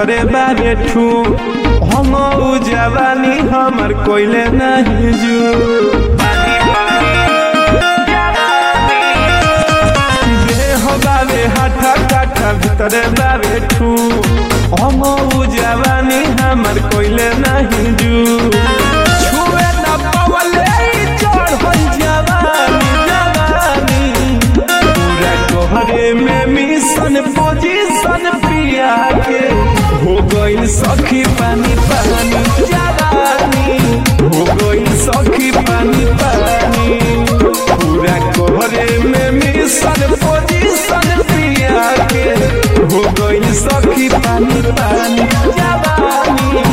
भीतरे बारे ठू हम उ जवानी हमर कोइले नहीं जू देह बाबे हाथा काठा भीतरे बाबे ठू हम उ जवानी हमर कोइले नहीं जू छुए न पवले ई चढ़ल जवानी जवानी पूरा तोहरे में मिशन पोजीशन पिया के हो गइल सखी पानी पानी जवानी हो गइल सखी पानी पानी पूरा तोहरे में मिशन पोजीशन पिया के हो गइल सखी पानी पानी जवानी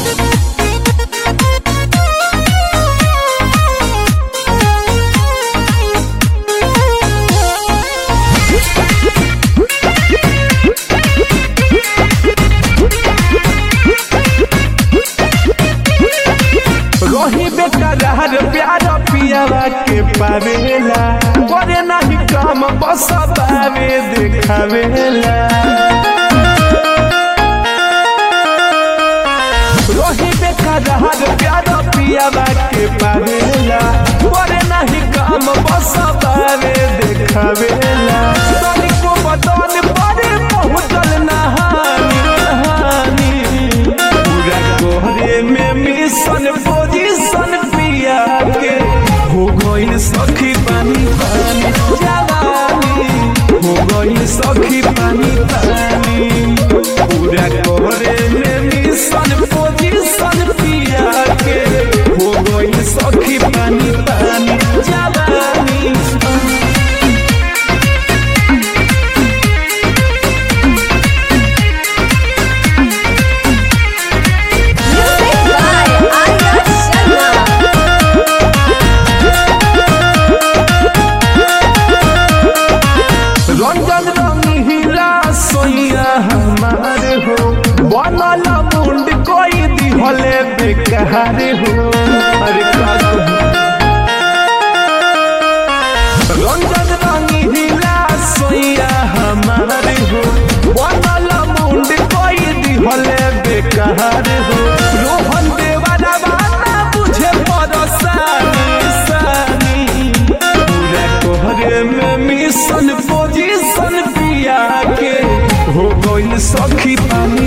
रही बेटा रहर प्यार पियावा के पावेला करे नहीं काम बस बावे देखावेला रही बेटा रहर प्यार पियावा के पावेला करे नहीं काम बस बावे देखावेला तनिको बदन परे पहुँचल नहानी नहानी पूरा कोहरे में मिशन पोजीशन पिया के हो गइल सखी पानी पानी जवानी हो गइल सखी पानी पानी पूरा कोहरे में मिशन पोजीशन पिया के हो गइल सखी पानी पानी जवानी Music by Arya Sharma. Ranjan रंगीला सोइया हमार हो बनल मुंड कोई दिहले बेकार हो अरे का कहूं? रंजन रंगीला सोइया हमार हो बनल मुंड कोई दिहले बेकार हो रोहन देवाना बाना बुझे परसानी सानी पूरा कोहरे में मिशन पोजीशन पिया के हो गइल सखी पानी